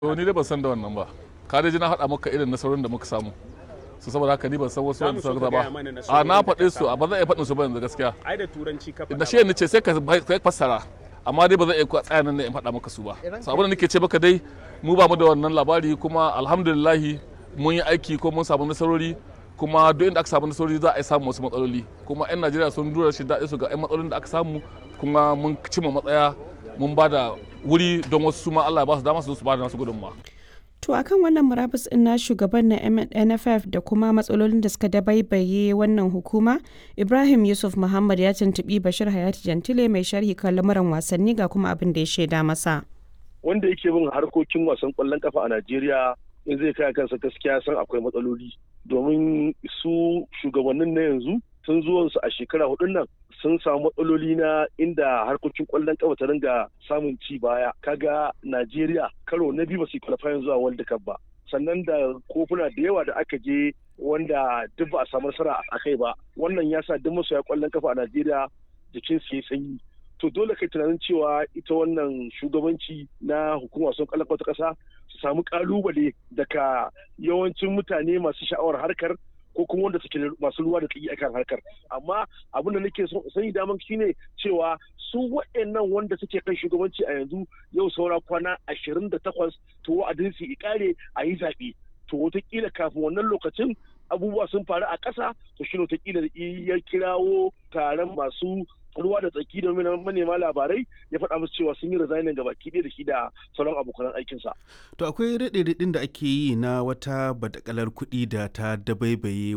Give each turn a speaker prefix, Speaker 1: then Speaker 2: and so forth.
Speaker 1: To ni dai ban san da wannan ba. Ka dai ji na haɗa maka irin nasarorin da muka samu. Su saboda haka ni ban san wasu wanda
Speaker 2: Za mu so
Speaker 1: suka
Speaker 2: ka
Speaker 1: ba.
Speaker 2: gaya mana
Speaker 1: A
Speaker 2: nasarorin
Speaker 1: na
Speaker 2: da ka
Speaker 1: faɗe su
Speaker 2: samu.
Speaker 1: a ba zan iya faɗin su ba yanzu gaskiya.
Speaker 2: ai da turanci ka faɗa
Speaker 1: Da shi ne ce sai ka ka fassara. Amma dai ba zan iya tsaya nan ne in faɗa maka su ba. So abin da nake ce maka dai mu ba mu da wannan labari kuma alhamdulillahi mun yi aiki ko mun samu nasarori kuma duk inda aka samu nasarori za a yi samun wasu matsaloli kuma 'yan najeriya sun dura shi daɗi su ga 'yan matsalolin da aka samu kuma mun cimma matsaya mun ba da wuri don wasu su ma allah ya ba su dama su zo su ba da nasu gudunmawa
Speaker 3: To akan wannan murabus ɗin na shugaban na NFF da kuma matsalolin da suka dabaibaye wannan hukuma, Ibrahim Yusuf Muhammad ya tuntuɓi Bashir Hayati Jantile mai sharhi kan lamuran wasanni ga kuma abin da ya shaida masa.
Speaker 4: wanda yake bin harkokin wasan kwallon kafa a Najeriya in zai kai kansa gaskiya san akwai matsaloli domin su shugabannin na yanzu sun zuwansu a shekara hudun nan sun samu matsaloli na inda harkokin kwallon kafa ta ringa samun ci baya kaga Najeriya karo na biyu ba su qualifying zuwa World Cup ba sannan da kofuna da yawa da aka je wanda duk ba a samu nasara a kai ba wannan ya sa duk masoya kwallon kafa a Najeriya jikin su ya sanyi to dole kai tunanin cewa ita wannan shugabanci na hukumar wasan kwallon kafa ta kasa su samu kalubale daga yawancin mutane masu sha'awar harkar ko kuma wanda suke masu ruwa da tsaki akan harkar amma abin da nake so sani daman shine cewa su waɗannan wanda suke kan shugabanci a yanzu yau saura kwana ashirin da takwas to wa'adin su ikare a yi zaɓe to wataƙila kafin wannan lokacin abubuwa sun faru a ƙasa to shi wataƙila ya kirawo taron masu ruwa da tsaki da manema labarai ya faɗa musu cewa sun yi resignin ga baki ɗaya da shi da sauran abokan aikinsa.
Speaker 5: To akwai raɗe-raɗin da ake yi na wata badakalar kuɗi da ta dabaibaye